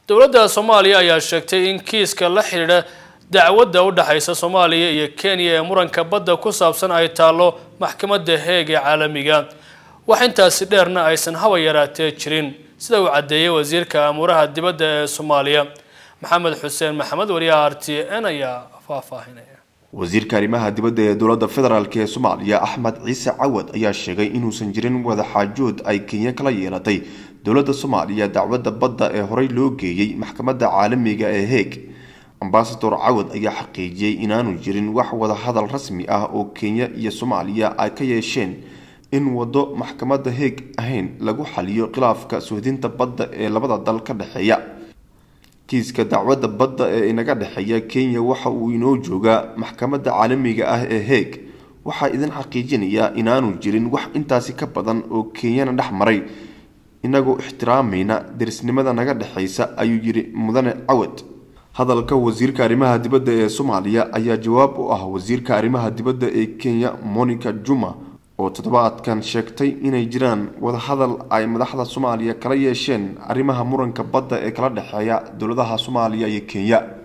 dowladda soomaaliya ayaa sheegtay in kiiska la xidhiidha dacwadda u dhexaysa soomaaliya iyo kenya ee muranka badda ku saabsan ay taallo maxkamadda heeg ee caalamiga wax intaasi dheerna aysan haba yaraatee jirin sida uu caddeeyey wasiirka amuuraha dibadda ee soomaaliya maxamed xuseen maxamed wariyaha r t n ayaa faahfaahinaya wasiirka arrimaha dibadda ee dowladda federaalk ee soomaaliya axmed ciise cawad ayaa sheegay inuusan jirin wadaxaajood ay kenya kala yeelatay dowladda soomaaliya dacwadda badda ee horey loo geeyey maxkamadda caalamiga ee heeg ambasador cawad ayaa xaqiijiyey inaanu jirin wax wadahadal rasmi ah oo kenya iyo soomaaliya ay ka yeesheen in waddo maxkamadda heeg ahayn lagu xaliyo khilaafka suhdinta badda ee labada dal ka dhexeeya kiiska dacwadda badda ee inaga dhexeeya kenya waxa uu inoo joogaa maxkamadda caalamiga ah ee heeg waxaa idin xaqiijinayaa inaanu jirin wax intaasi ka badan oo kenyana dhex maray inagoo ixtiraamayna derisnimada naga dhexaysa ayuu yidhi mudane cawad hadalka wasiirka arrimaha dibadda ee soomaaliya ayaa jawaab u ah wasiirka arrimaha dibadda ee kenya monica juma oo toddobaadkan sheegtay inay jiraan wadahadal ay madaxda soomaaliya kala yeesheen arrimaha muranka badda ee kala dhexeeya dowladaha soomaaliya iyo kenya